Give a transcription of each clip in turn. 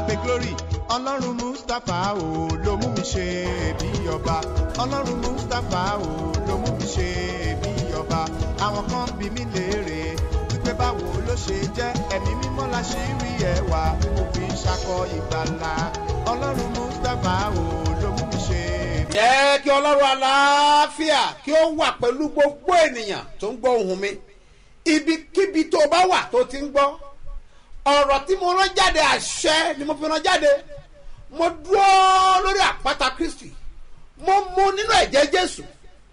abe glory ọlọ́run mustapha o ló mú mi ṣe bí ọba ọlọ́run mustapha o ló mú mi ṣe bí ọba àwọn kan bí mi léèrè wípé báwo ló ṣe jẹ́ ẹ̀mí mímọ́ la ṣe rí ẹwà mo fi ṣakọ ìgbàlà ọlọ́run mustapha o ló mú mi ṣe bí jẹ́ kí ọlọ́run aláàfíà kí ó wà pẹ̀lú gbogbo ènìyàn tó ń gbọ́ ohùn mi ibikíbi tó bá wà tó ti ń gbọ́ ọ̀rọ̀ tí mo rán jáde àṣẹ ni mo fi rán jáde mo dúró lórí àpáta kristi mo mu nínú ẹ̀jẹ̀ jésù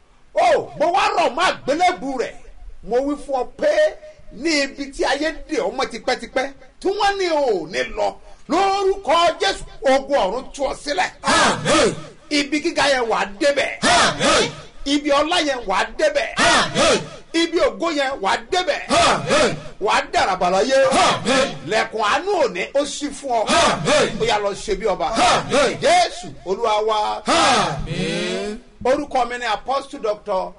o mo wá rọ̀ mọ́ àgbélébù rẹ̀ mo wí fún ọ pé ní ibi tí ayé dè ọmọ tipẹ́tipẹ́ tí wọ́n ní o ò ní lọ lórúkọ jésù ogun ọ̀run tú ọ sílẹ̀ Àmín. ibi gíga yẹn wà á débẹ̀ Àmín. ibi ọlá yẹn wà á débẹ̀ Àmín. ibi ògo yẹn wà á débẹ̀ Àmín. wà á dàràbàlà yé Àmín. lẹ́kùn àánú òní ó sì fún ọ Àmín. ó yà lọ ṣe bí ọba Àmín. jésù olúwa wa Àmín. orúkọ mi ni apostle doctor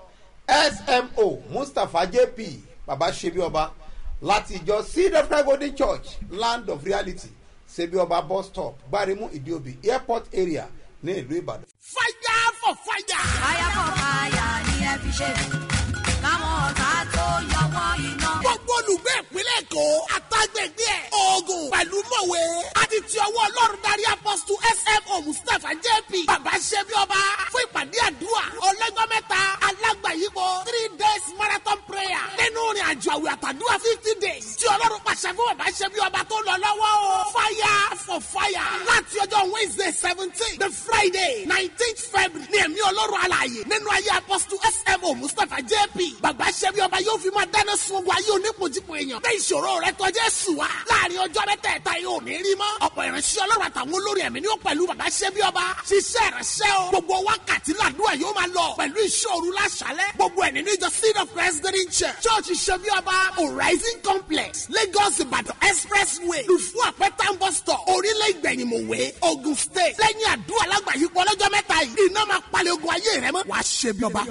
smo mustapha jp baba ṣebi ọba láti ìjọ seed of christ golden church land of reality ṣebi ọba bus stop gbarimu ìdíòbí airport area ní ìlú ìbàdàn. fire for fire. fire for fire ni ẹ fi ṣe káwọn ọ̀tá tó yọwọ́ iná. gbogbo olùgbé ìpínlẹ̀ èkó àtàgbègbè ẹ̀ oògùn pẹ̀lú mọ̀wé àti ti ọwọ́ ọlọ́run darí apọ́sítù smo mustapha jp bàbá ṣẹ́bi ọba fún ìpàdé àdúrà ọlọ́jọ́ mẹ́ta alágbàyípo three days marathon prayer nínú ìrìn àjò àwẹ̀ àtàdúrà fifty days tí ọlọ́run pàṣẹ fún bàbá ṣẹ́bi ọba tó lọ lọ́wọ́ o fire for fire láti ọjọ́ wednesday seventeen the friday nineteenth february ní ẹ̀mí ọlọ́run alààyè nínú ayé apọ́sítù smo mustapha jp bàbá ṣẹ́bi ọba yóò fi máa dáná sun ogun ayé onípojúpo èèyàn bẹ́ẹ̀ ìṣòro rẹ tọ́jú ẹ̀sùn wa láàrin ọjọ́ mẹ́tẹ̀ẹ̀ta yóò ní rí mọ́ ọ̀pọ̀ ìránṣẹ́ ọlọ́run àtàwọn olórí ẹ̀mí ni ó pẹ̀lú bàbá ṣẹ́bi ọba ṣiṣẹ́ ìránṣẹ́ o gbogbo wákàtí làdúrà yóò máa lọ pẹ̀lú ìṣòro láṣálẹ̀ gbogbo ẹ̀ nínú ìjọ seed of christ green church church ṣẹ́bi ọba horizon complex lagos ìbàdàn expressway lùfú àpẹtàn bus stop orílẹ̀ ìgbẹ̀yìnmọ̀wé ogun state lẹ́yìn àdúrà lágbàáyípo ọlọ́jọ́ mẹ́ta yìí iná máa palẹ̀ ogun ayé rẹ mọ́ wàá ṣẹ́bi ọba.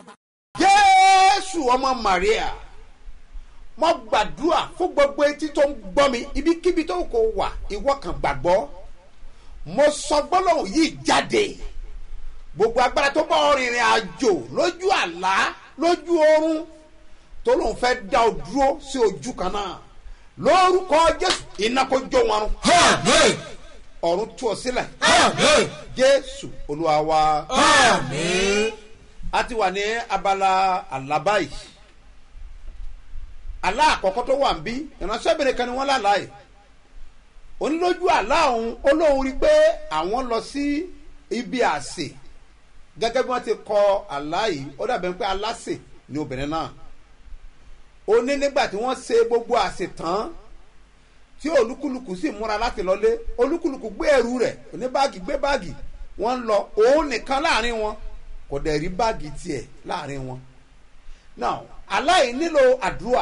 jésù ọmọ maria mo gbàdúrà fún gbogbo etí tó ń gbọ́ mi ibikíbi tó kò wà ìwọ kan gbàgbọ́ mo sọ gbólóhùn yìí jáde gbogbo agbára tó bá ọ rìnrìn àjò lójú àlá lójú oorun tó lóun fẹ́ dá ọ dúró sí ojú kan náà lórúkọ jésù iná kó jó wọn run Àmín. ọ̀run tú ọ sílẹ̀ Àmín. jésù olúwa wa. Àmín. a ti wà ní abala àlábá yìí àlá àkọ́kọ́ tó wà ń bí ìránṣẹ́bìnrin kan ni wọ́n lálàá yìí onílójú àlá òun ó lóun rí i pé àwọn lọ sí ibi àsè gẹ́gẹ́ bí wọ́n ti kọ àlá yìí ó dàbẹ̀ pé aláṣè ni obìnrin náà ó ní nígbà tí wọ́n ṣe gbogbo àsè tán tí olúkúlùkù sì múra láti lọlé olúkúlùkù gbé ẹrù rẹ̀ oní báàgì gbé báàgì wọ́n ń lọ òun nìkan láàrin wọn kò dẹ̀ rí báàgì tiẹ̀ láàrin wọn. now aláì nílò àdúrà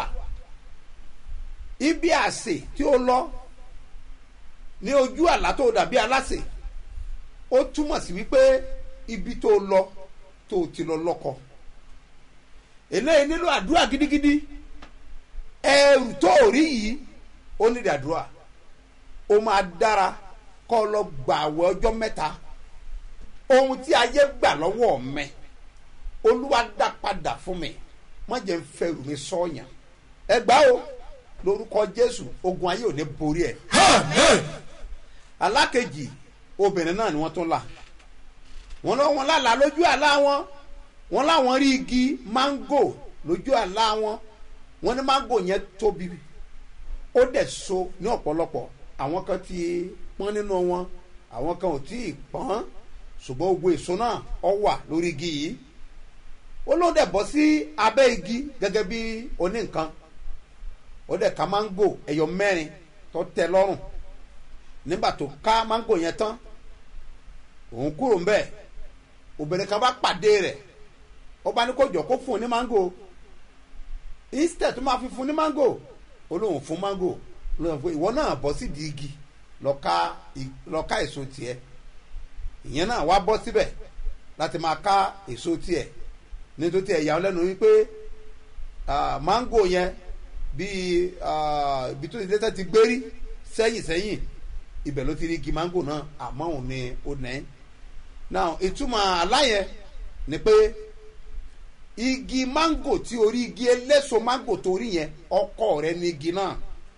ibi àsè tí ó lọ ní ojú àlá tó dàbí aláṣẹ ó túmọ̀ sí wípé ibi tó lọ tó ti lọ lọ́kọ eléyìí nílò àdúrà gidigidi ẹrù tó rí yìí ó nílò àdúrà ó máa dára kọ́ ọ lọ gbààwẹ̀ ọjọ́ mẹ́ta ohun tí ayé gbà lọ́wọ́ mẹ́ olúwa dá padà fún mi má jẹ́ ń fẹ́rù mi sọ́ọ̀yàn ẹ gbá o lórúkọ jésù ogun ayé ò ní borí ẹ̀ Àmín. alákejì obìnrin náà ni wọ́n tún là wọ́n lọ wọn lálàá lójú àlá wọn wọ́n láwọn rí igi máńgò lójú àlá wọn wọ́n ní máńgò yẹn tóbi ó dẹ̀ so ní ọ̀pọ̀lọpọ̀ àwọn kan ti pọ́n nínú wọn àwọn kan ò tí ì pọ́n ṣùgbọ́n gbogbo èso náà ọ wà lórí igi yìí ó ló dẹ̀ bọ́ sí abẹ́ igi gẹ́gẹ́ bí oní nǹkan ó dẹ̀ ka máńgò ẹ̀yọ mẹ́rin tó tẹ lọ́rùn nígbà tó ká máńgò yẹn tán òun kúrò ńbẹ obìnrin kan bá pàdé rẹ̀ ó bá ní kó jọ kó fún un ní máńgò instead tó máa fi fún un ní máńgò ó lóun fún máńgò lóun fún ìwọ náà bọ́ sí di igi lọ ká ì- lọ ká èso tiẹ̀ ìyẹn náà wá bọ́ síbẹ̀ láti máa ká èso tiẹ̀ nítorí tiẹ̀ yà ọ́ lẹ́nu wípé ah, máńgò yẹn bíi ah, ibi tó ti dẹ́sẹ̀ ti gbérí sẹ́yìn sẹ́yìn ibẹ̀ ló ti rí igi mango náà àmọ́ òun ni ó nẹ́ now ìtumọ̀ aláyẹ ni pé igi mango tí orí igi eléso mango tó rí yẹn ọkọ rẹ ní igi náà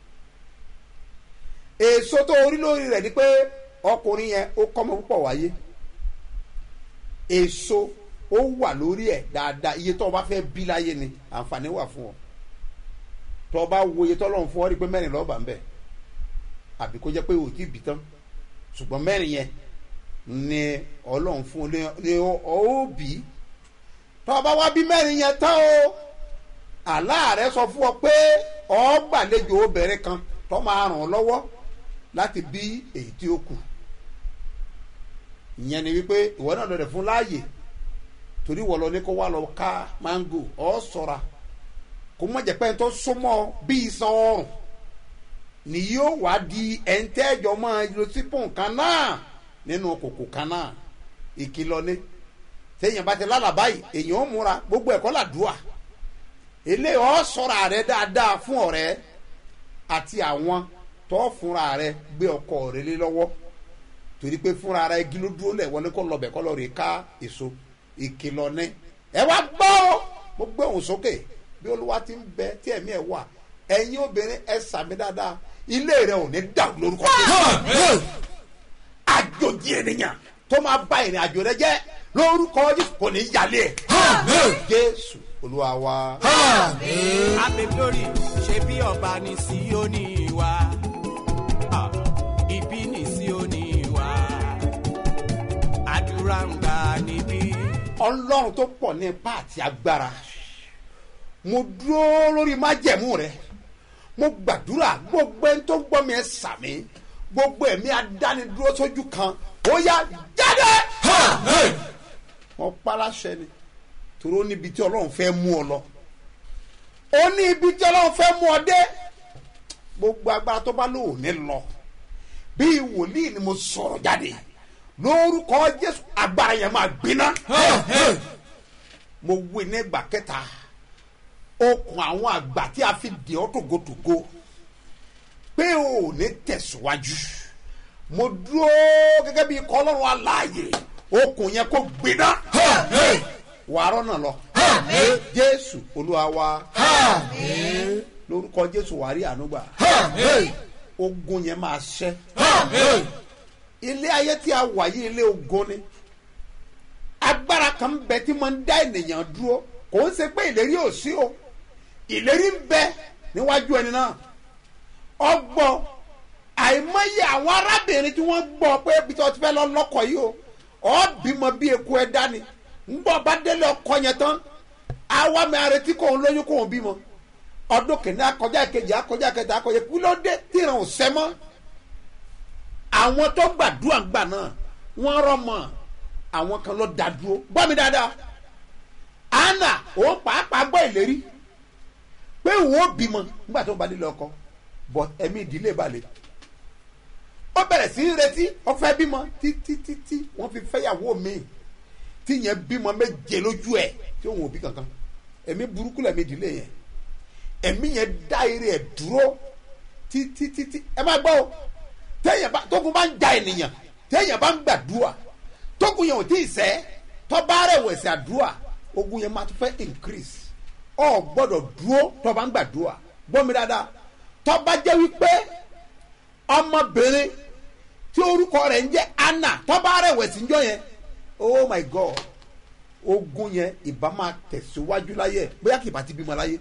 èso tó orí lórí rẹ̀ ni pé ọkùnrin yẹn ó kọ́mọ púpọ̀ wáyé èso ó wà lórí ẹ̀ dáadáa iye tó o bá fẹ́ bí láyé ni àǹfààní wà fún ọ tó o bá wo iye tó lọ́n fún ọ rí i pé mẹ́rin lọ́ọ́ bá ń bẹ̀ àbí kó jẹ́ pé o ti bì tán ṣùgbọ́n mẹ́rin yẹn ni ọlọ́run fún ọ ní- ní ọ ó bì í tó o bá wá bí mẹ́rin yẹn tán o àlá rẹ sọ fún ọ pé ọ gbàlejò obìnrin kan tó máa ràn ọ́ lọ́wọ́ láti bí èyí tí ó kù ìyẹn ni wípé ìwọ náà lọ rẹ̀ fún láàyè torí wọ́n lọ ní kó wá lọ ká máńgò ọ́ sọ̀ra kó má jẹ́ pé ẹni tó súnmọ́ bí iṣan ọrùn ni yóò wá di ẹ̀ńtẹ́jọ́ máa lo sípò kan náà nínú kòkò kan náà ìkìlọ̀ ni téèyàn bá ti lálàá báyìí èèyàn ó múra gbogbo ẹ̀kọ́ làdúà eléyìí ọ́ sọ̀ra rẹ dáadáa fún ọ̀rẹ́ àti àwọn tó fúnra rẹ gbé ọkọ rẹ lé lọ́wọ́ torí pé fúnra rẹ igi ló dúró lẹ̀ wọ́n ní kó lọ́bẹ̀ kọ́ lọ́ọ́ rí ká èso ìkìlọ̀ ní. ẹ wá gbọ́ ọ mo gbé òun sókè bí olúwa ti ń bẹ tí ẹ̀mí ẹ̀ wà ẹ̀yin obìnrin ẹ sàmì dáadáa ilé rẹ ò ní dàrú lórúkọ Jésù. àjòjì ènìyàn tó máa bá ìrìn àjò rẹ jẹ́ lórúkọ Jésù kò ní yálé ẹ̀. Jésù olúwa wa. Abe glory ṣe bí ọba ní Síónì wa. Ah, Ibi ní Síónì wa. Àdúrà ń gbà níbí. ọlọ́run tó pọ̀ ní ipá àti agbára mo dúró lórí májẹ̀mú rẹ mo gbàdúrà gbogbo ẹni tó gbọ́ mi ẹ sàmì gbogbo ẹ̀mí adánidúró sójú kan ó yá jáde wọn paláṣẹ ni torí ó níbi tí ọlọ́run fẹ́ mú ọ lọ ó ní ibi tí ọlọ́run fẹ́ mú ọ dé gbogbo agbára tó bá lò ó ní lọ bí wòlíì ni mo sọ̀rọ̀ jáde lórúkọ jésù agbára yẹn máa gbiná mo wí ní ìgbà kẹta okùn àwọn àgbà tí a fi dè ọ́ tògótògó pé o ò ní tẹ̀síwájú mo dúró gẹ́gẹ́ bí ikọ̀ ọlọ́run aláàyè okùn yẹn kó gbiná wàárọ̀ náà lọ jésù olúwa wa lórúkọ jésù wàá rí àánú gbà ogun yẹn máa ṣẹ́ ilé ayé tí a wà yí ilé ogun ni agbára kan bẹ tí mo ń dá ènìyàn dúró kò ń ṣe pé ìlérí ò sí o ìlérí ń bẹ níwájú ẹni náà ọgbọ́n àìmọye àwọn arábìnrin tí wọ́n gbọ́ pé ibi tí wọ́n ti fẹ́ lọ lọ́kọ̀ yìí o ọ́ bímọ bí eku ẹ dání ń bọ̀ bá délé ọkọ yẹn tán àwa mi àrètí kò ń lóyún kò ń bímọ ọdún kìíní akọjá ìkejì akọjá ìkẹta akọjá kí ló dé tí ìràn ò sẹ́ mọ́ àwọn tó gbàdúrà gbà náà wọ́n rọmọ àwọn kan ló dá dúró gbọ́ mi dáadáa anna òun pàápàá gbọ́ ìlérí pé òun ó bímọ nígbà tó ń ba nílé ọkọ but ẹ̀mí ìdílé balẹ̀ ó bẹ̀rẹ̀ sí í retí ó fẹ́ bímọ títí títí wọ́n fi fẹ́yàwó mi tí yẹn bímọ méje lójú ẹ̀ tí òun ò bí kankan ẹ̀mí burúkú lẹ̀mí ìdílé yẹn ẹ̀mí yẹn dá eré ẹ̀ dúró títí títí ẹ má gbọ́ o téèyàn bá tókun bá ń ja ènìyàn téèyàn bá ń gbàdúrà tókun yẹn ò tí ì sẹ́ tọ́ba rẹ̀ wẹ̀sẹ̀ àdúrà ogun yẹn máa tún fẹ́ increase ọ gbọ́dọ̀ dúró tọ́ba ń gbàdúrà gbọ́ mi dáadáa tọ́ba jẹ́ wípé ọmọbìnrin tí orúkọ rẹ̀ ń jẹ́ anna tọ́ba rẹ̀ wẹ̀sẹ̀ ńjọ́ yẹn oh my god ogun yẹn ìbá máa tẹ̀síwájú láyé bóyá kì í bá ti bímọ láyé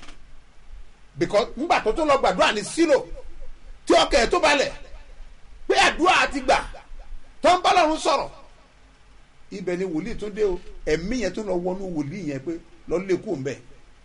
because ńgbà tó tó lọ gbàdúrà ní sílò tí ọkẹ ẹ tó balẹ̀ pé àdúrà ti gbà tó ń bá lọ́run sọ̀rọ̀ ibẹ̀ ni wòlíì tún dé o ẹ̀mí yẹn tún lọ wọnú wòlíì yẹn pé lọ lé kó ń bẹ̀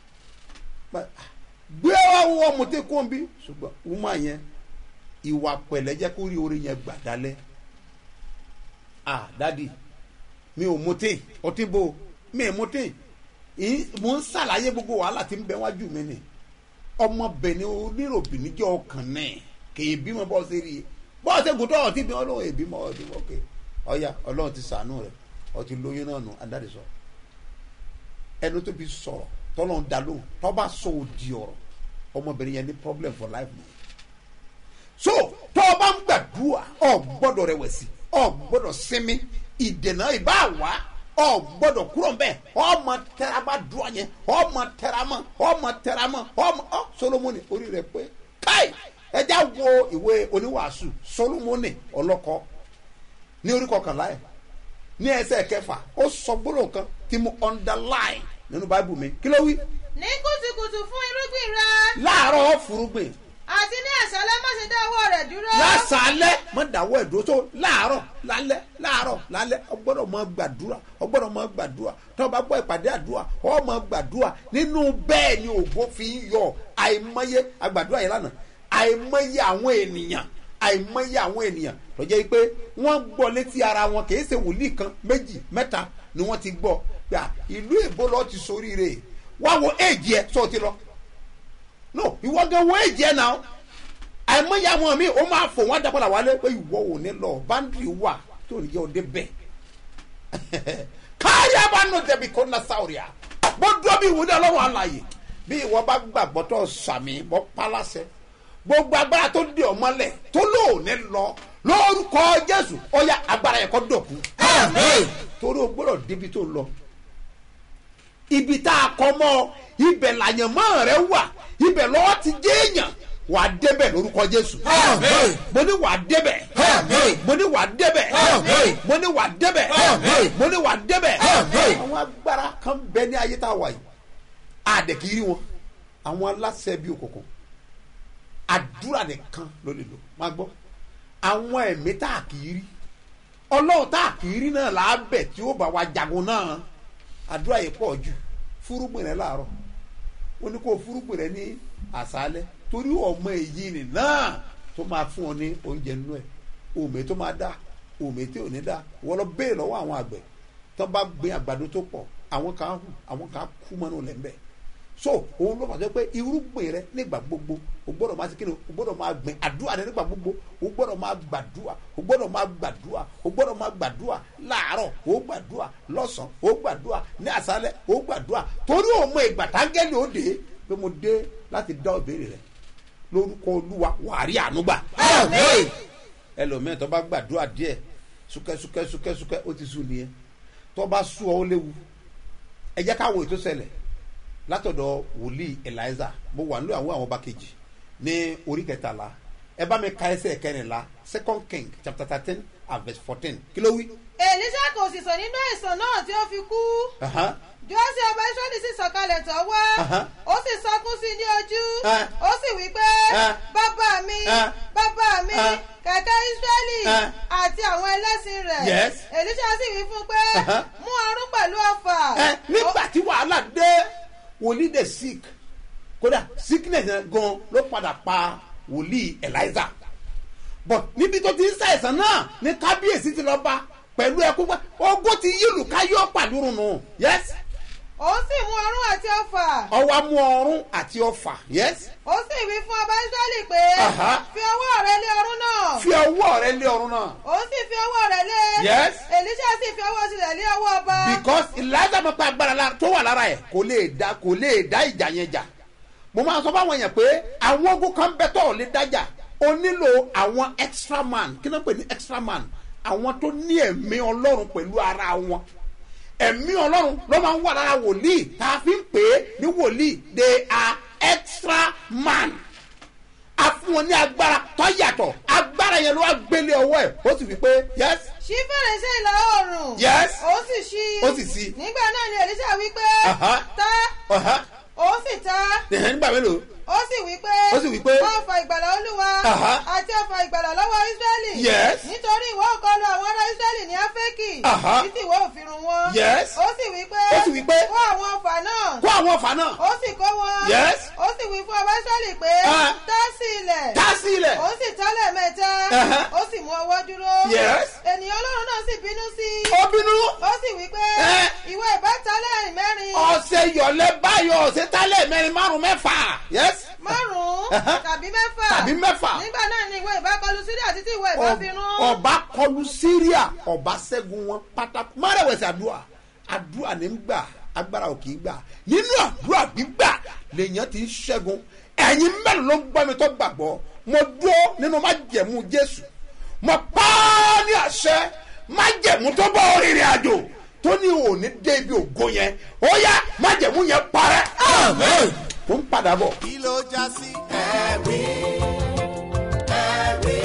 gbé ọwọ́ mo tẹ́ kó ń bí ṣùgbọ́n wúmọ̀ yẹn ìwà pẹ̀lẹ́ jẹ́ kó rí orí yẹn gbà dálẹ́ ah dadi mi ò mutí ọtí bo mi ò mutí mo ń ṣàlàyé gbogbo wàhálà tí ń bẹ wájú mi ni ọmọbìnrin oníròbìnrin jẹ́ ọkàn náà kì í bímọ bọ́ sí rí i bọ́ọ̀ ṣe gùn tó ọtí bí ọlọ́run èbímọ ọdún ok ọ̀ya ọlọ́run ti sànú rẹ̀ ọtí lóyún náà nù adáde sọ ẹnu tó fi sọ̀rọ̀ tọ́lọ́run dá lóhùn tọ́ bá sọ òdì ọ̀rọ̀ ọmọbìnrin yẹn ní problem for life mọ́ so tó o bá ń gbàdúrà ọ gbọ́dọ̀ rẹ̀wẹ̀sì ọ gbọ́dọ̀ sinmi ìdènà ìbá wá ọ gbọ́dọ̀ kúrò nbẹ ọmọ tẹramá dùn yẹn ọmọ tẹramá ọmọ tẹramá ọmọ ọ solomoni orí rẹ̀ pé káì ẹjá wo ìwé oníwàásù solomoni ọlọ́kọ ní orí kọkànlá ẹ̀ ní ẹsẹ̀ kẹfà ó sọ gbólóhùn kan tí mo underline nínú báíbù mi kí ló wí ní kùtùkùtù fún irúgbìn rẹ láàárọ̀ furugbìn àti ní àṣálẹ́ má ṣe dá ọwọ́ rẹ̀ dúró. lásàálẹ̀ mọ dàwọ́ ẹ̀dúró tó láàárọ̀ lálẹ́ láàárọ̀ lálẹ́ ọgbọ́dọ̀ mọ gbàdúrà ọgbọ́dọ̀ mọ gbàdúrà tó o bá gbọ́ ìpàdé àdúrà ọ mọ gbàdúrà nínú bẹ́ẹ̀ ni ògo fi ń yọ àìmọye àgbàdúrà yẹn lánàá àìmọye àwọn ènìyàn àìmọye àwọn ènìyàn tó jẹ́ pé wọ́n gbọ́ létí ara wọn kì í ṣe wòlíì kan méjì mẹ́ta ni wọ́n ti gbọ́ gbà ìlú èbó lọ́ọ́ ti soríire wá wo éèjì ẹ sọ ti lọ no ìwọ gan wo èjì ẹ náà àìmọye àwọn mi ó máa fò wọn dàpọ̀ làwọn alẹ́ pé ìwọ ò ní lọ báńdìrì wà tó ní jẹ́ òde bẹ́ẹ̀ káyà bá nù tẹ̀bi kó na sáwìrìà bó dúró bí ìwúdí ọlọ́run àlàyé bí ìwọ bá gbàgbọ́ tó sàmì bọ́ pálásẹ̀ gbogbo agbára tó dé ọmọlẹ̀ tó lóò ní lọ lórúkọ jésù ó yá agbára yẹn kọ́ dọ̀kú torí o gbọ́dọ̀ débi tó lọ ibi tá a kọ́ mọ́ ibẹ̀ làyànmọ́ rẹ wà ibẹ̀ lọ́wọ́ ti jẹ́ èèyàn wà á débẹ̀ lórúkọ jésù. Àmín. mo ní wà á débẹ̀. Àmín. mo ní wà á débẹ̀. Àmín. mo ní wà á débẹ̀. Àmín. mo ní wà á débẹ̀. Àmín. àwọn agbára kan bẹ ní ayé tá a wà yìí àdèkìrí wọn àwọn aláṣẹ bíi òkùnkùn àdúrà nìkan ló lè lò máa gbọ́ àwọn ẹ̀mí tá a kì í rí ọlọ́run tá a kì í rí náà là á bẹ̀ tí ó bá wa jagun náà àdúrà yìí pọ̀ jù fúrúgbìn rẹ láàárọ̀ ó ní kó fúrúgbìn rẹ ní àṣálẹ́ torí ọmọ èyí ni náà tó máa fún ọ ní oúnjẹ nínú ẹ̀ òmè tó máa dá òmè tí ò ní dá wọ́n lọ béè lọ́wọ́ àwọn àgbẹ̀ tó bá gbin àgbàdo tó pọ̀ àwọn kan hù àwọn kan kú mọ́nú lẹ́ńbẹ̀ so òun ló fàṣẹ pé irúgbìn rẹ nígbà gbogbo o gbọ́dọ̀ máa sikini o gbọ́dọ̀ máa gbìn àdúrà rẹ nígbà gbogbo o gbọ́dọ̀ máa gbàdúrà o gbọ́dọ̀ máa gbàdúrà o gbọ́dọ̀ máa gbàdúrà láàárọ̀ o gbàdúrà lọ́sàn o gbàdúrà ní àṣálẹ́ o gbàdúrà torí òun mọ ìgbà tángẹ́lì ó dé pé mo dé láti dá ìbéèrè rẹ lórúkọ olúwa wàárí ànúgbà ẹlòmíràn tó bá gbàdúrà díẹ̀ súkẹ́ súkẹ́ súkẹ́ súkẹ́ ó ti sùn nìyẹn tó bá sú ọ ó léwu ẹ jẹ́ ká wo ètò ṣẹlẹ̀ látọ̀dọ̀ wòlíì eliza mo wà nílò àwọn àwọn ọba kejì ní orí kẹtàlá ẹ bá mi ka ẹsẹ̀ kẹrìnlá second king chapter thirteen and verse fourteen kí ló wí. èlíṣà kò sì sọ nínú àìsàn náà tí ó fi kú Aha. jọ́sí ọba israẹli sì sọ̀kalẹ̀ tọ̀ wá Aha. ó sì sọkún sí i ní ojú Eh. ó sì wí pé Eh. bàbá mi Eh. bàbá mi Eh. kẹ̀kẹ́ israẹli Eh. àti àwọn ẹlẹ́sìn rẹ̀ Yes. èlíṣà sì wí fún pé Aha. mú ọrún pẹ̀lú ọfà ẹ nígbà tí wàhálà dé wòlíì dé sick kódà sickness yẹn gan ló padà pa wòlíì eliza but níbi tó ti ń ṣàìsàn náà ní kábíyèsí ti lọ bá pẹ̀lú ẹkún pé ogún ti yílù káyọ̀ pàdúrún nù yes ó sì mú ọrún àti ọfà ọwọ́ amú ọrún àti ọfà yes ó sì wí fún ọba israẹli pé Aha. fi ọwọ́ rẹ lé ọrún náà fi ọwọ́ rẹ lé ọrún náà ó sì fi ọwọ́ rẹ̀ lé Yes. èlíṣà sì fi ọwọ́ tirẹ̀ lé ọwọ́ ọba because eliza mọ̀ pé agbára la- tó wà lára ẹ̀ kò lè dá kò lè dá ìjà yẹn jà mo máa sọ fáwọn èèyàn pé àwọn ogun kan bẹ tó ò lè dájà o nílò àwọn extra man kí ló ń pè ní extra man àwọn tó ní ẹ̀mí ọlọ́run pẹ̀lú ara wọn ẹ̀mí ọlọ́run ló máa ń wà lára wòlíì tá a fi ń pè é ní wòlíì they are extra man a fún wọn ní agbára tó yàtọ̀ agbára yẹn ló wá gbélé ọwọ́ ẹ̀ ó sì fi pé yes ṣí fèrèsé ìlà oòrùn Yes. ó sì ṣí Ó sì ṣí. nígbà náà ni èlíṣà wí pé Aha. tá ọ̀hán ó sì tá ẹ̀hẹ́n nígbà mélòó ó sì wí pé Ó sì wí pé- wọ́n fa ìgbàlà olúwa Aha. àti ọ̀fà ìgbàlà lọ́wọ́ ísírẹ́lì Yes. nítorí ìwọ kọlu àwọn ará ísírẹ́lì ní áfẹ́kì Aha. títí ìwọ òfin run wọn Yes. ó sì wí pé Ó sì wí pé- kó àwọn ọ̀fà náà kó àwọn ọ̀fà náà ó sì kó wọn Yes. ó sì wí fún ọba ísírẹ́lì pé Ah. tá sí ilẹ̀ tá sí ilẹ̀ ó sì tọ́lẹ̀ mẹ́ta Aha. ó sì mú ọwọ́ dúró Yes. ènìyàn ọlọ́run náà sì bínú sí i ó bínú ó sì wí pé Eh. ìwọ ìbá tọ́lẹ̀ mẹ́rin ọ̀sẹ̀ yọ̀lẹ̀ báyọ̀ ọ̀sẹ̀ tálẹ̀ mẹ́rin márùn mẹ́fà yes márùn-ún Aha. tàbí mẹ́fà tàbí mẹ́fà nígbà náà ni ìwọ ìbá kọlu síríà títí ìwọ ìbá fi rún ọba kọlu síríà ọba ṣẹ́gun wọn pátákó márẹ̀wẹ̀sì àdúrà àdúrà ní ń gbà agbára ò kì í gbà nínú àdúrà gbígbà lèèyàn ti ń ṣẹ́gun ẹ̀yin mẹ́rin ló ń gbọ́ mi tó gbàgbọ́ mo dúró nínú májẹ̀mú jésù mo pa á ní àṣẹ májẹ̀mú tó bọ́ rìnrìn àjò tó ní òní dé ibi ògo yẹn ó yá májẹ̀mú yẹn parẹ́ Amen. tó ń padà bọ̀. kí ló já sí ẹ̀rí ẹ̀rí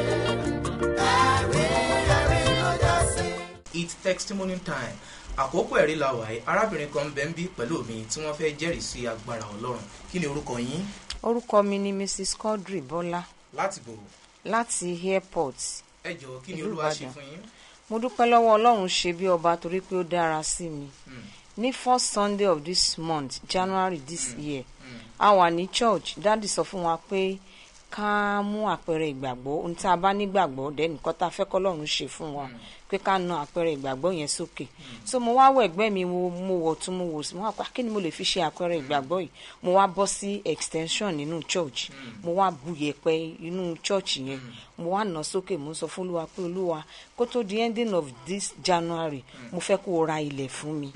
ẹ̀rí ẹ̀rí ló já sí. it's testimony time àkókò ẹ̀rí la wà yìí arábìnrin kan bẹ́ẹ̀ ń bí pẹ̀lú mi tí wọ́n fẹ́ jẹ́rìí sí agbára ọlọ́run kí ni orúkọ yín orúkọ mi ni mrs quadri bọ́lá láti bò láti airport ẹ jọ kí ni Ìlú olúwa ṣe Ìbàdàn. fún yín mo dúpẹ́ lọ́wọ́ ọlọ́run ṣe bí ọba torí pé ó dára sí mi Mm. ní first sunday of this month january this year a wà ní church dáàdì sọ fún wa pé ká mú àpẹẹrẹ ìgbàgbọ́ ohun tí a bá nígbàgbọ́ dẹ́nu nǹkan tá a fẹ́ kọ́lọ́run ṣe fún wa pé ká na àpẹẹrẹ ìgbàgbọ́ yẹn sókè so mo wá wọ ẹgbẹ́ mi mo mo wọ̀ tún mo wò sí mo wá pa kí ni mo lè fi ṣe àpẹẹrẹ ìgbàgbọ́ yìí mo wá bọ́ sí extension nínú church mo wá bu yẹ̀pẹ̀ inú church yẹn mo wá nà sókè mo sọ fún olúwa pé olúwa kó tó di ending of this january mo fẹ́ kó o ra ilẹ̀ fún mi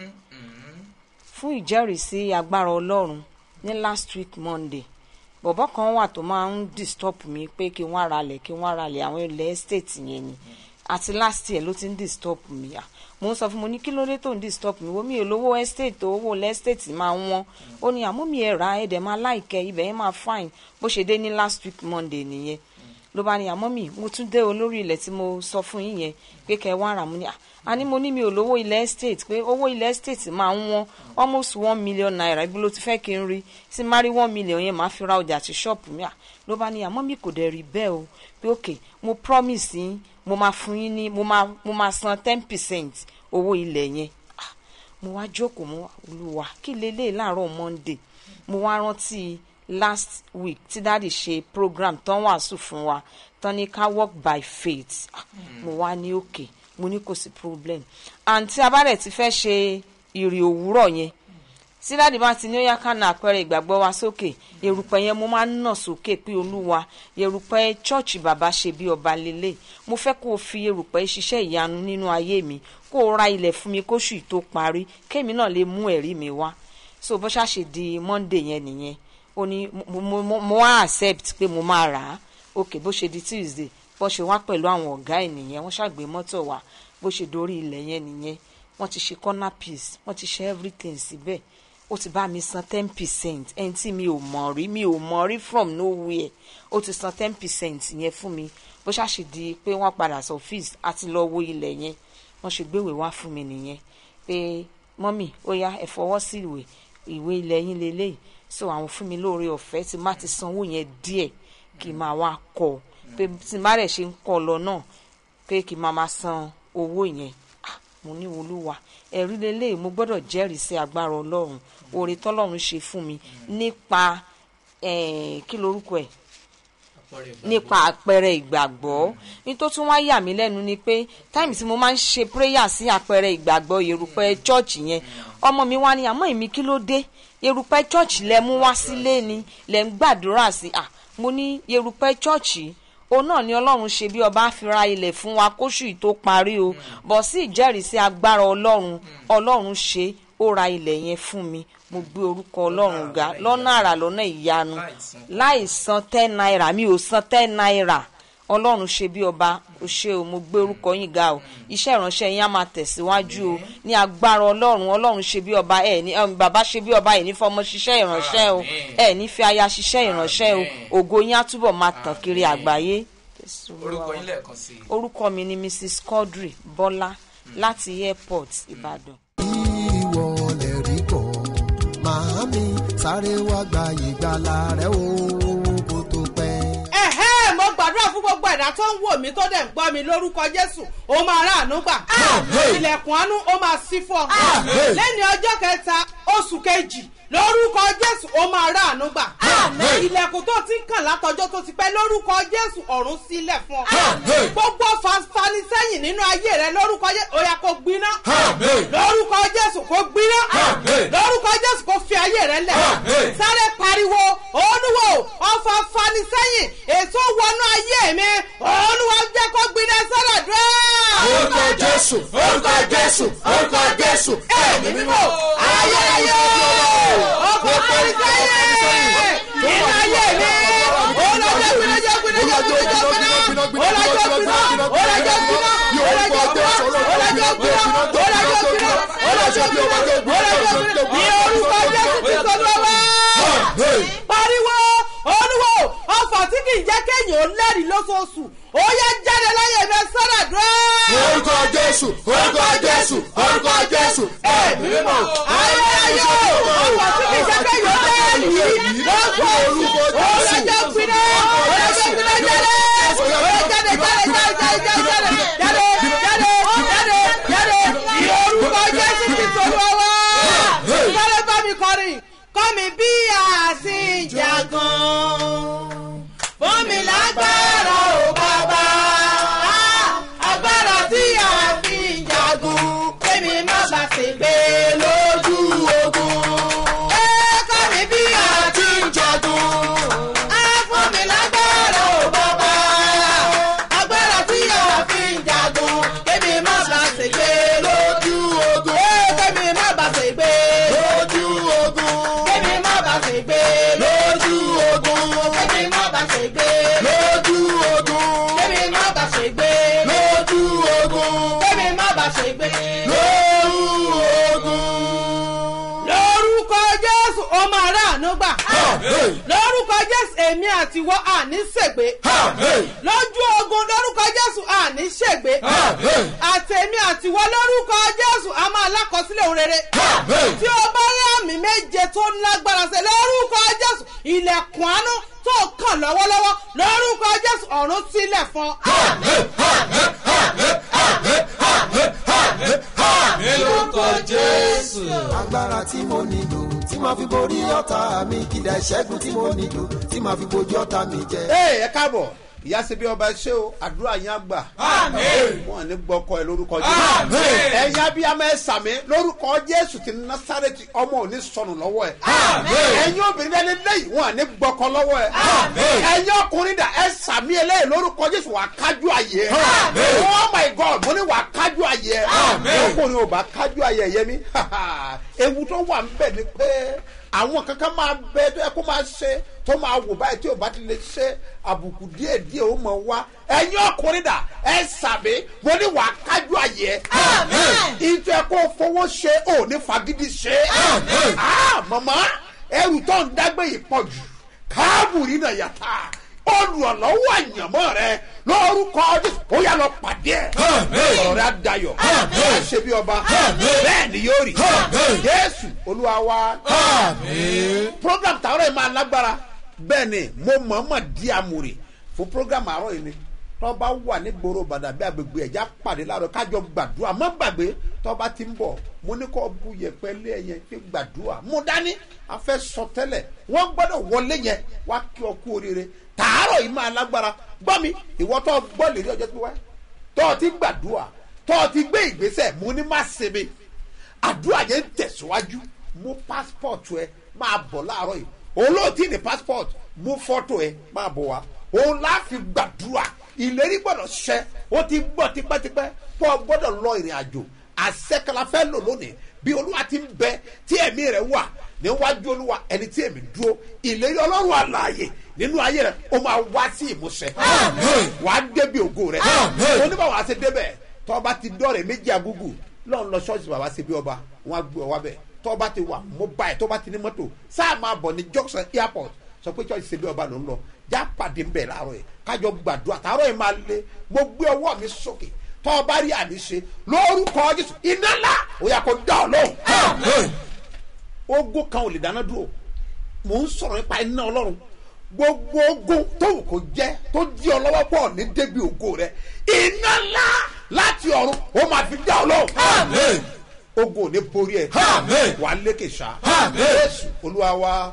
fún ìjẹ́rìísí agbára ọlọ́run ní last week monday bọ̀bọ́ kan wà tó máa ń disturb mi pé kí wọ́n ara lẹ̀ kí wọ́n ara lẹ̀ àwọn ilẹ̀ estate yẹn ni àti last year ló ti ń disturb mi à mo ń sọ fún mo ní kí ló dé tó ń disturb mi wo mi ò lówó estate tó owó ilẹ̀ estate máa ń wọ́n ó ní àmú mi ẹ̀ ra ẹ̀dẹ̀ máa láìkẹ́ ibẹ̀ yẹn máa fine bó ṣe dé ní last week monday nìyẹn ló bá ní àmọ́ mi mo tún dé olórí ilẹ̀ tí mo sọ fún yín yẹn pé kẹ́ ẹ wá rà mú ni a ní mo ní mi ò lówó ilẹ̀ estate pé owó ilẹ̀ estate máa ń wọ́n almost one million naira ibi ló ti fẹ́ kí n rí tí má rí one million yẹn máa fi ra ọjà àti ṣọ́ọ̀pù mi à ló bá ní àmọ́ mi kò dẹ̀ rí bẹ́ẹ̀ o pé ok mo promise yín mo máa fún yín ní mo máa mo máa san ten percent owó ilẹ̀ yẹn Ah, mo wá jókòó mo wá olúwa kí lélẹ́yìí láàárọ̀ monday mo wá rántí last week tí dáàdì ṣe program tán wàásù fún wa tán ní ká work by faith Ah, mo wá ní òkè mo ní kò sí problem àǹtí abárẹ̀ ti fẹ́ ṣe ìrì òwúrọ̀ yẹn tí dáàdì bá ti ní ó yá ká na àpẹẹrẹ ìgbàgbọ́ wa sókè erùpẹ̀ yẹn mo máa ń nà sókè pé olúwa erùpẹ̀ chọ́ọ̀chì bàbá ṣe bí ọba lélẹ̀ mo fẹ́ kó o fi erùpẹ̀ ṣiṣẹ́ ìyanu nínú ayé mi kó o ra ilẹ̀ fún mi kóṣù tó parí kémi náà lè mú ẹ̀rí mi wá so bó ṣàṣe di monday yẹn nìyẹn ó ní mo mo mo mo wá accept pé mo máa rà á ok bó ṣe di tuesday bó ṣe wá pẹ̀lú àwọn ọ̀gá ẹ̀ nìyẹn wọ́n ṣàgbé mọ́tò wá bó ṣe dorí ilẹ̀ yẹn nìyẹn wọ́n ti ṣe corner piece wọ́n ti ṣe everything síbẹ̀ ó ti bá mi san ten percent ẹni tí mi ò mọ̀ rí mi ò mọ̀ rí from nowhere ó ti san ten percent yẹn fún mi bó ṣàṣe di pé wọ́n padà sọ fees àti lọ wo ilẹ̀ yẹn wọ́n ṣe gbéwèé wá fún mi nìyẹn pé mọ́mì ó yá ẹ fọwọ́ sí ìwé ìwé ilẹ̀ yín lélẹ́yìí so àwọn fún mi lóore ọ̀fẹ́ tí má ti sanwó yẹn díẹ̀ kí n máa wá kọ́ pé tí má rẹ̀ ṣe ń kọ́ lọ náà pé kí n máa máa san owó yẹn Ah, mo ní olúwa ẹ̀rí lélẹ́yìí mo gbọ́dọ̀ jẹ́rìí sí agbára ọlọ́run oore tọ́lọ́run ṣe fún mi nípa eh, kí lorúkọ ẹ̀ àpẹẹrẹ ìgbàgbọ́. nípa àpẹẹrẹ ìgbàgbọ́ ní tó tún wá yà mí lẹ́nu ni pé táìmù tí mo máa ń ṣe prayer sí àpẹẹrẹ ìgbàgbọ́ erùpẹ̀ chọ́ọ̀chì yẹn ọmọ mi wá ní àmọ́ èmi kí ló dé erùpẹ̀ chọ́ọ̀chì lẹ mú wá sílé ni lẹ ń gbàdúrà sí à mo ní erùpẹ̀ chọ́ọ̀chì òun náà ni ọlọ́run ṣe bí ọba fi ra ilẹ̀ fún wa kóṣù yìí tó parí o bọ̀ sí ìjẹ́rìísí agbára ọlọ́run ọlọ́run ṣe ó ra ilẹ̀ yẹn fún mi mo gbé orúkọ ọlọ́run ga lọ́nà àrà lọ́nà ìyanu láì san ten naira mi ò san ten naira ọlọ́run ṣe bí ọba ó ṣe o mo gbé orúkọ yín ga o iṣẹ́ ìránṣẹ́ yín á máa tẹ̀síwájú o ní agbára ọlọ́run ọlọ́run ṣe bí ọba ẹ̀ ní ẹm, bàbá ṣe bí ọba ẹ̀ ní fọmọ ṣiṣẹ́ ìránṣẹ́ o ẹ̀ ní fi aya ṣiṣẹ́ ìránṣẹ́ o ògo yín á túbọ̀ máa tàn kiri àgbáyé. Jésù Olúwa orúkọ wa. yín lẹ́ẹ̀kan sí i. orúkọ mi ni mrs quadri bọ́lá láti airport ìbàdàn. ìwọ lè rí bọ̀ màámi sáré wá gba ìgbàlà rẹ o kó tó pẹ́. ẹ̀hẹ́ mo gbàdúrà fún gbogbo ẹ̀dá tó ń wò mí tó dẹ̀ ń gbọ́ mi lórúkọ jésù ó máa ráàánú gbà ilẹ̀kùn àánú ó máa ṣí fún ọ lẹ́ni ọjọ́ kẹta oṣù kejì lórúkọ jésù ó máa ráàánú gbà ilẹ̀kùn tó ti ń kàn látọjọ́ tó ti pẹ́ lórúkọ jésù ọ̀run sílẹ̀ fún ọ gbogbo fanfani sẹ́yìn nínú ayé rẹ lórúkọ jésù ó yá kó gbiná lórúkọ jésù kó gbiná lórúkọ jésù kó fi ayé rẹ lẹ̀ sáré pariwo olúwo ọfà fani sẹ́yìn èso wọnú ayé mi olúwa jẹ́ kó gbiná sọ́dọ̀ dúró. orúkọ jésù orúkọ jésù orúkọ jésù ẹ̀mí mímọ́ ayé ayé ọkọ̀ fani sẹ́yìn nínú ayé mi olùwàjẹ́ gbiná jẹ́ gbiná jẹ́ gbiná jẹ́ gbiná pariwo olúwo ọfà tí kì í jẹ́ kéèyàn ó lẹ́rìí lóṣooṣù ó yẹ jáde láyé mi sọ́dà dúró. orúkọ jésù orúkọ jésù orúkọ jésù ẹ̀mí mímọ́. ayé ayé ọfà tí kì í jẹ́ kéèyàn ó lẹ́rìí lóṣooṣù ó yẹ jẹ́ pinnu ó yẹ jẹ́ pinnu jáde ó yẹ jáde jáde jáde jáde jáde jáde jáde jáde jáde ní orúkọ jésù ti tolú ọwọ́. sáré bá mi kọrin kọ́ mi bí àṣìjàgàn fún mi lágbára ò bàbá agbára tí a fi ń jagun kémi má bà ṣe gbé lójú ogun. ẹ kọ́ mi bí a ti ń jagun á fún mi lágbára ò bàbá agbára tí a fi ń jagun kémi má bà ṣe gbé lójú ogun. ẹ kémi má bà ṣe gbé lójú ogun. kémi má bà ṣe gbé lójú ogun. kémi má bà ṣe gbé lójú ogun. kémi má bà ṣe gbé lójú ogun. kémi má bà ṣe gbé lójú ogun. lórúkọ jésù ó máa ráàánú gbà. lórúkọ jésù èmi àti wọ́n àní ṣègbè. lójú ogun lórúkọ jésù àní ṣègbè. àtẹ̀mí àti wọ́n lórúkọ jésù a máa lákọsílẹ̀ òun rere. tí o bá rí àmì méje tó lágbára ṣe lórúkọ jésù ilẹ̀kùn àánú tó kàn lọ́wọ́lọ́wọ́ lórúkọ jésù ọ̀run sílẹ̀ fún ọ. lórúkọ jésù. agbára tí mo nílò tí màá fi borí ọ̀tá mi kìdá ìṣẹ́gun tí mo nílò tí màá fi bojú ọ̀tá mi jẹ. ee ẹ káàbọ̀ ìyá ṣe bí ọba ṣé o àdúrà yín àgbà. wọn ní gbọkọ ẹ lórúkọ jésù. ẹyin abiyamọ ẹ sàmì lórúkọ jésù ti nasareti ọmọ ò ní sọnù lọ́wọ́ ẹ. ẹyin obìnrin lẹni lẹ́yìn wọn ní gbọkọ lọ́wọ́ ẹ. ẹyin ọkùnrin dà ẹ sàmì eléyìí lórúkọ jésù wà kájú ayé ẹ. oh my god mo ní wà kájú ayé ẹ. ọkùnrin ò bá kájú ayé ẹ yẹ mi. ewu tó wà ń bẹ̀ ni pé àwọn kankan máa bẹ tó yẹ kó máa ṣe tó máa wò báyìí tí o bá ti lè ṣe àbùkù díẹ̀ díẹ̀ ó mọ̀ wá ẹ̀yin ọkùnrin dà ẹ sàmì mo ní wàá kájú àyẹ̀ ìtọ́ ẹ kó fowó ṣe ò ní fagídí ṣe mọ̀mọ́ ẹrù tó ń dágbé yìí pọ̀ jù káàbùrì náà yàtà olùrànlọ́wọ́ àyànmọ́ rẹ lórúkọ jésù ó yà lọ pàdé ẹ̀ ọ̀rọ̀ rẹ á dayọ̀ ẹ̀ ṣe bí ọba bẹ́ẹ̀ ni yóò rí jésù olúwa wa program tààrọ̀ yìí máa lágbára bẹ́ẹ̀ ni mo mọ̀ọ́mọ̀ di àmúrè fún program àárọ̀ yìí ni tọ́ba wà ní gbòòrò bàdà bí agbègbè ẹ̀já pàdé láàárọ̀ kájọ gbàdúrà má gbàgbé tọ́ba ti ń bọ̀ mo ní kó bu yẹpẹ lé ẹyẹ fi gbàdúrà mo dání a fẹ́ sọ tẹ́lẹ̀ wọ́n gbọ́dọ̀ wọlé yẹn wá kí ọ kú oríire tààrọ̀ yìí máa lágbára gbọ́ mi ìwọ tó gbọ́ lè rí ọjọ́ tó wá tó ti gbàdúrà tó ti gbé ìgbésẹ̀ mo ní má se mi àdúrà yẹn ń tẹ̀síwájú mú passport ẹ máa bọ̀ láàárọ̀ yìí olóòtí ní passport mú fọ́tò ẹ máa bọ̀ wá òun láàfin gbàdúrà ìlérí gbọ́dọ̀ ṣẹ ó ti gbọ́ tipẹ́tipẹ́ pọ̀ gbọ́dọ̀ lọ ìrìn àjò àṣẹkala fẹ́ lò lónìí bí olúwa ti ń bẹ tí ẹ̀mí rẹ̀ wà níwájú olúwa ẹni tí èmi dúró ìlérí ọlọ́run àlàyé nínú ayé rẹ̀ ó máa wá sí ìmúṣẹ wàá débi ògo rẹ̀ oníbàwọ̀ àti débẹ̀ tọ́ba ti dọ́rẹ̀ méjì agúgù lọ́n lọ ṣọ́ọ̀ṣì bàbá ṣe bí ọba wọn á gbé ọ wá bẹ̀ tọ́ba ti wà mobile tọ́ba ti ní mọ́tò sáà máa bọ̀ ní junction airport sọ pé ṣọ́ọ̀ṣì ṣe bí ọba ló ń lọ já pàdé ń bẹ̀ láàárọ̀ yìí kájọ gbàdúrà tààrọ̀ yìí máa lé mo gbé ọwọ́ mi sókè tọ́ba rí àmì ṣe lórúkọ jésù iná ńlá ó yà kó dá ọ lóhùn. ogun kan ò lè dáná dúró mò ń sọ̀rọ̀ nípa iná ọlọ́run gbogbo ogun tó wù kó jẹ́ tó di ọ lọ́wọ́ pọ̀ ní débi ògo rẹ iná ńlá láti ọ̀run ó máa fi dá ọ lóhùn. ogun ò ní borí ẹ wà á lékè sá jésù olúwa wa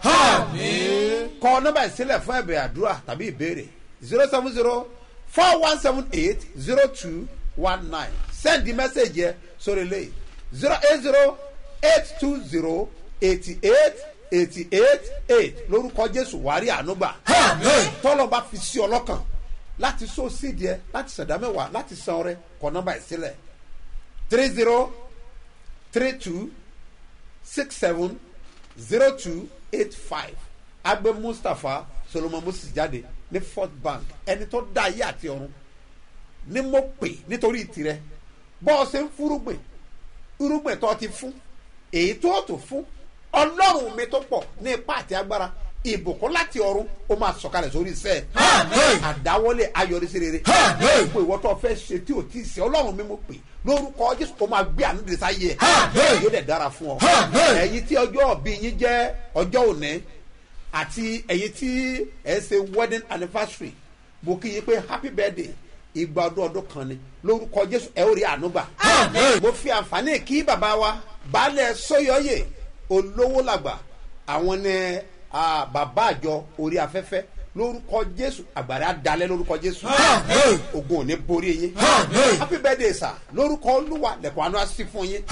kọ nọmba ìsílẹ̀ fún ẹ̀bẹ̀ àdúrà tàbí ìbéèrè zero seven zero four one seven eight zero two one nine send the message yẹ sórí ilé zero eight zero eight two zero eighty eight eighty eight eight lórúkọ jésù wàárí ànúgbà tọ́lọ́ bá fi sí ọlọ́kàn láti so sídìí ẹ láti sàdá mẹ́wàá láti san ọrẹ kọ nọmba ìsílẹ̀ three zero three two six seven zero two eight five agbe mustapha solomon moses jáde ní fort bank ẹni tó dá ayé àti ọrùn ni mo pè nítorí tirẹ̀ bọ́ ọ ṣe ń fúrúgbìn irúgbìn tó ti fún èyí tó tó fún ọlọ́run mi tó pọ̀ ní ipá àti agbára ìbùkún láti ọ̀run ó máa sọ̀kalẹ̀ sórí iṣẹ́ ẹ̀ àdáwọlé ayọ̀rísí rere gbogbo ìwọ tó fẹ́ ṣe tí ò tí ì ṣe ọlọ́run mi mo pè lórúkọ jésù ó máa gbé àánú dèsá yẹ ẹ yóò dẹ̀ dára fún ọ ẹ̀yin tí ọjọ́ òbí yín jẹ́ ọjọ́ òní àti ẹ̀yin tí ẹ̀ ń ṣe wedding anniversary mo kí yín pé happy birthday ìgbà ọdún ọdún kan ni lórúkọ jésù ẹ ó rí àánú gbà mo fi àǹfààní kí bàbá wa baálẹ̀ sọ́yọ́yè olówó làgbà àwọn ní ah, bàbá àjọ orí afẹ́fẹ́ lórúkọ jésù àgbàrá dalẹ̀ lórúkọ jésù ogun ò ní borí yín happy birthday sir lórúkọ olúwa lẹ̀kọ́ àánú á sí fún yín.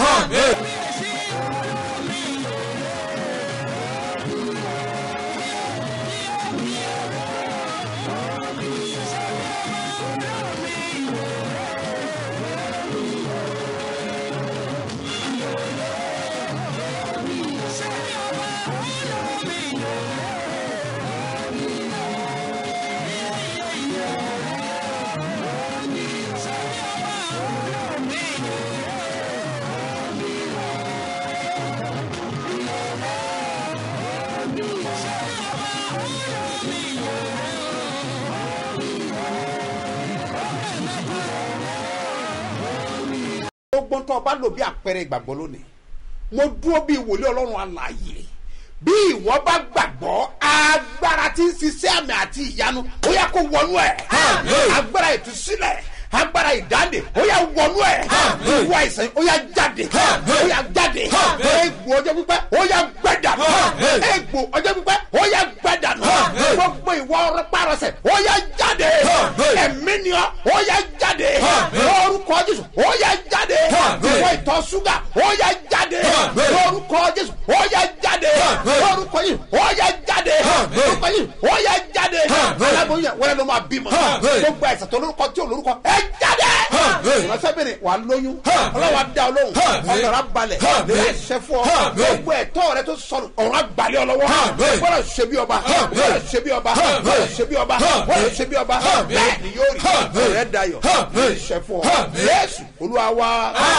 gbogbo tó o bá lò bí àpẹẹrẹ ìgbàgbọ́ lónìí mo dúró bí ìwòlé ọlọ́run alààyè bí ìwọ bá gbàgbọ́ agbára tí ń ṣiṣẹ́ àmì àti ìyanu ó yẹ kó wọnú ẹ̀ agbára ìtúsílẹ̀ agbára ìdáǹdè ó yà wọnú ẹ̀ ìwọ àìsàn ó yà jáde ó yà jáde egbò ọjọ́ pípẹ́ ó yà gbẹ̀dànù egbò ọjọ́ pípẹ́ ó yà gbẹ̀dànù gbogbo ìwọ ọrọ̀párọsẹ̀ ó yà jáde ẹ̀mí ni ọ ó yà jáde lórúkọ jésù ó yà jáde ìwọ ìtọ̀ ṣúgà ó yà jáde lórúkọ jésù ó yà jáde lórúkọ yìí ó yà jáde lórúkọ yìí ó yà jáde aláboyún yẹn wọlé ló máa bímọ gbogbo àìsàn tó lórúkọ tí ò lórúkọ ẹ jáde ìránṣẹ́ bèrè wà lóyún ọlọ́wà dá ọ lóhùn ọ̀gá balẹ̀ lè ṣe fún ọ gbogbo ẹ̀tọ́ rẹ tó sọnù ọ̀run àgbàlẹ̀ ọlọ́wọ́ gbọ́dọ̀ ṣe bí ọba gbọ́dọ̀ ṣe bí ọba gbọ́dọ̀ ṣe bí ọba gbọ́dọ̀ ṣe bí ọba bẹ́ẹ̀ ni yóò rí ọ̀rẹ́ dayọ̀ lè ṣe fún ọ yéésù olúwa wá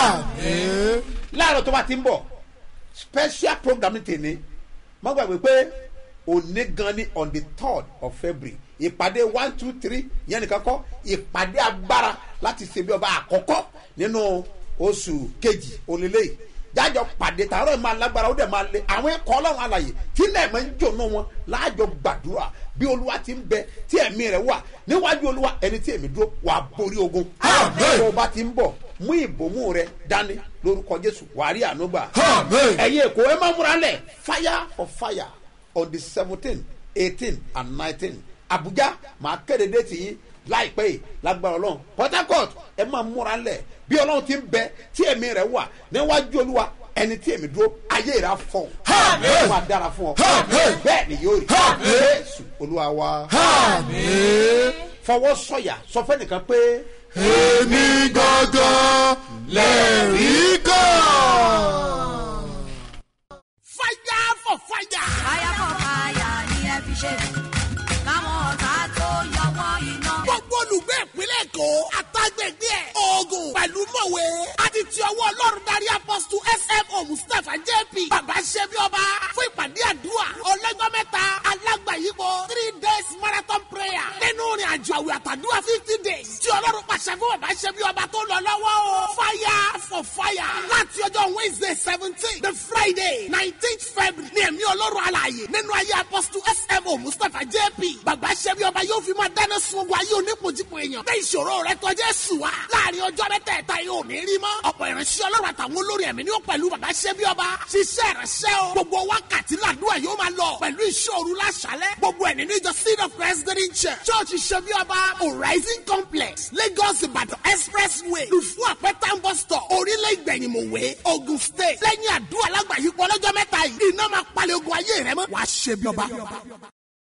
láàárọ̀ tó bá ti ń bọ̀ special program ní tèmi má gbàgbé pé òní gan ni on the third of february ìpàdé one two three yẹn nìkan kọ́ ìpàdé agbára láti ṣe bí ọba àkọ́kọ́ nínú oṣù kejì òlélẹ́yìí jájọ pàdé tààrọ̀ máa lágbára ó dẹ̀ máa lé àwọn ẹ̀kọ́ ọlọ́run àlàyé tí lẹ́ẹ̀mọ́ ń jònú wọn láàjọ gbàdúrà bí olúwa ti ń bẹ tí ẹ̀mí rẹ̀ wà níwájú olúwa ẹni tí èmi dúró wà borí ogun tó o bá ti ń bọ̀ mú ìbomú rẹ dání lórúkọ jésù wàá rí ànúgbà ẹ̀yin èkó ẹ má múra lẹ̀ fire for fire on the seventeen eighteen and nineteen abuja máa kéde déètì yín láìpẹ́ yìí lágbára ọlọ́run port harcourt ẹ máa múra lẹ̀ bí ọlọ́run ti ń bẹ tí ẹ̀mí rẹ̀ wà níwájú olúwa ẹni tí èmi dúró ayé rẹ̀ á fọ̀ ọ́ máa dára fún ọ bẹ́ẹ̀ ni yóò rí jésù olúwa wa fọwọ́ sọ̀yà sọ fẹ́ nìkan pé. èmi gangan lẹ́rìí kan. fire for fire. fire for fire ni ẹ fi ṣe káwọn ọ̀tá tó yọwọ́ iná. gbogbo olùgbé ìpínlẹ̀ èkó àtàgbègbè ẹ̀ oògùn pẹ̀lú mọ̀wé àti ti ọwọ́ ọlọ́run darí apọ́sítù smo mustapha jp bàbá ṣẹ́bi ọba fún ìpàdé àdúrà ọlọ́jọ́ mẹ́ta alágbàyípo three days marathon prayer nínú ìrìn àjò àwẹ̀ àtàdúrà fifty days tí ọlọ́run pàṣẹ fún bàbá ṣẹ́bi ọba tó lọ lọ́wọ́ o fire for fire láti ọjọ́ wednesday seventeen the friday nineteenth february ní ẹ̀mí ọlọ́run alààyè nínú ayé apọ́sítù smo mustapha jp bàbá ṣẹ́bi ọba yóò fi máa dáná sun ogun ayé onípojípo èèyàn bẹ́ẹ̀ ìṣòro rẹ tọ́jú ẹ̀sùn wa láàrin ọjọ́ mẹ́tẹ̀ẹ̀ta yóò ní rí mọ́ ọ̀pọ̀ ìránṣẹ́ ọlọ́run àtàwọn olórí ẹ̀mí ni ó pẹ̀lú bàbá ṣẹ́bi ọba ṣiṣẹ́ ìránṣẹ́ o gbogbo wákàtí làdúrà yóò máa lọ pẹ̀lú ìṣòro láṣálẹ̀ gbogbo ẹ̀ nínú ìjọ seed of president church church ṣẹ́bi ọba horizon complex lagos ìbàdàn expressway lùfú àpẹtàn bus stop orílẹ̀ ìgbẹ̀yìnmọ̀wé ogun state lẹ́yìn àdúrà lágbàáyípo ọlọ́jọ́ mẹ́ta yìí iná máa palẹ̀ ogun ayé rẹ mọ́ wàá ṣẹ́bi ọba.